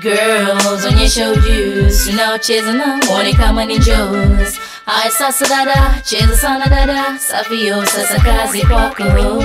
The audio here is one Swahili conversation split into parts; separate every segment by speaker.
Speaker 1: Girls, onyesha ujuzi, tunaocheza na mwone kama ni Joes. Haya sasa dada, cheza sana dada, safio sasa kazi kwako.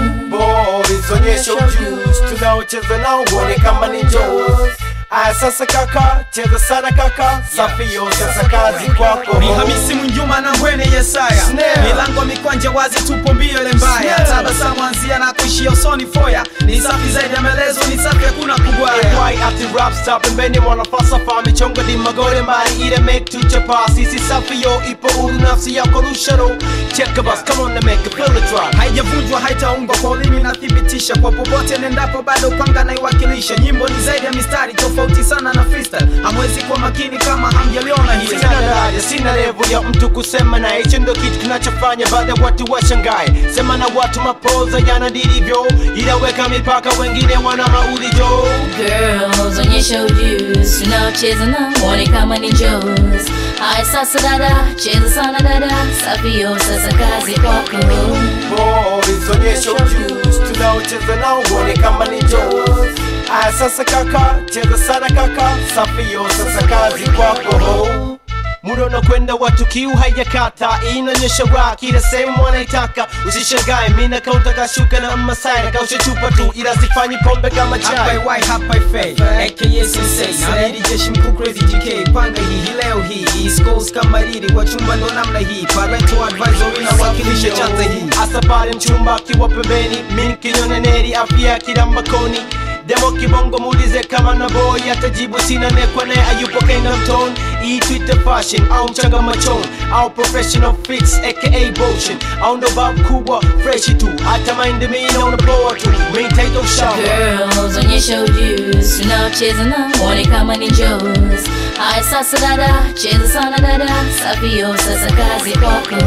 Speaker 2: Boys, onyesha ujuzi tunaocheza nao uone kama ni Joes. Aya sasa kaka, cheza sana kaka, safio sasa kazi kwako.
Speaker 3: ni Hamisi Mwinjuma na Ngwene Yesaya,
Speaker 2: Snare.
Speaker 3: milango mikwanja wazi, tupo mbio ile mbaya,
Speaker 2: Snare.
Speaker 3: tabasamu anzia na kuishia usoni foya, ni safi zaidi ya maelezo, ni safi hakuna kugwaya.
Speaker 2: Why ati rap stop pembeni mwana falsafa michongo di magore mbali ile make tuchapa sisi safi yo ipo huru nafsi yako rusharo check bus come on and make a feel the drop
Speaker 3: haijavunjwa haitaungwa kwa ulimi nathibitisha kwa popote nendapo bado panga naiwakilisha nyimbo ni zaidi ya mistari tofauti sana na freestyle hamwezi kuwa makini kama hamjaliona hili
Speaker 2: Sina daraja, sina level ya mtu kusema na hicho ndo kitu kinachofanya baadhi ya watu washangae. Sema na watu mapoza yana ndivyo, ila weka mipaka, wengine wana maulijo.
Speaker 1: Girls, onyesha ujuzi, tunaocheza na mwone kama ni Joes. Haya sasa dada, cheza sana dada, safio sasa kazi kwako.
Speaker 2: Boys, onyesha ujuzi, tunaocheza nao uone kama ni Joes. Aya sasa kaka, cheza sana kaka, safi yo sasa kazi kwako. Muda unakwenda watu kiu haijakata, inaonyesha rock ila sehemu wanaitaka. Usishangae mina kaunta kashuka na masai na kausha chupa tu, ila sifanyi pombe kama
Speaker 3: Hapa
Speaker 2: chai.
Speaker 3: iwai hapa ifei aka sensei nalidi jeshi mkuu crazy GK panga hii hii leo hii East Coast kama riri wa chumba ndo namna hii parental advisory na wakilisha chanza hii
Speaker 2: Asa pale mchumba akiwa pembeni, mimi kinyoneneri afya kila makoni Demo kibongo muulize kama na boy atajibu sina nekwa naye ayupo Kingdom Tone Hii Twitter fashion au mchanga machon au professional fix aka motion au ndo babu kubwa freshi tu hata mind me na unapoa tu main title shower
Speaker 1: Girls, onyesha ujuzi, tunaocheza na mwone kama ni Joes. Haya sasa dada, cheza sana dada, safio sasa kazi kwako.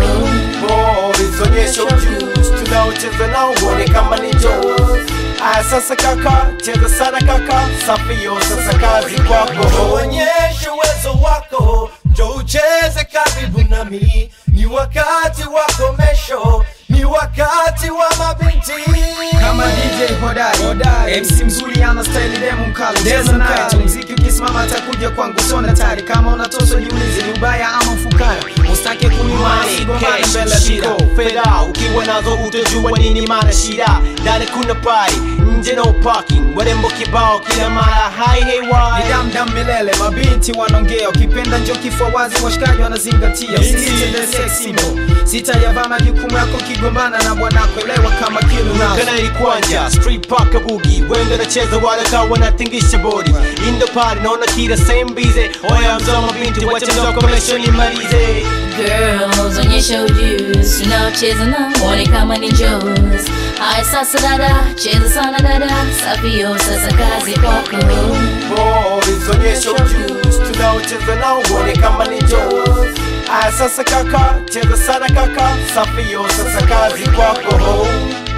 Speaker 2: Boys, onyesha ujuzi tunaocheza nao uone kama ni Joes. Aya sasa kaka, cheza sana kaka, safi yo sasa kazi kwako.
Speaker 4: Onyesha uwezo wako, njo ucheze karibu nami. Ni wakati wa komesho, ni wakati wa mabinti.
Speaker 3: kama DJ hodari MC mzuri ana style demo mkali cheza naye tu mziki ukisimama atakuja kwangu sona tari kama unatoswa jiulize ni ubaya ama mfukara ustake kunyuma sigomana mbele ya shida
Speaker 2: fedha ukiwa nazo utajua nini maana shida ndani kuna pai nje no parking warembo kibao kila mara hai hey
Speaker 3: ni
Speaker 2: why
Speaker 3: damdam milele mabinti wanaongea ukipenda njo kifua wazi washikaji wanazingatia usitende sex symbol sitayavaa majukumu yako kigombana na bwanako elewa kama kilu nazo
Speaker 2: kana ilikwanja street park bugi wengi wanacheza wale kawa wanatingisha body in the party naona kila same busy oya mzoma binti wacha mzoko mesho nimalize
Speaker 1: Girls, onyesha ujuzi, tunaocheza na mwone kama ni Joes. Haya sasa dada, cheza sana dada, safio sasa kazi kwako.
Speaker 2: boys onyesha ujuzi tunaocheza nao uone kama ni Joes. Aya sasa kaka cheza sana kaka safi yo sasa kazi kwako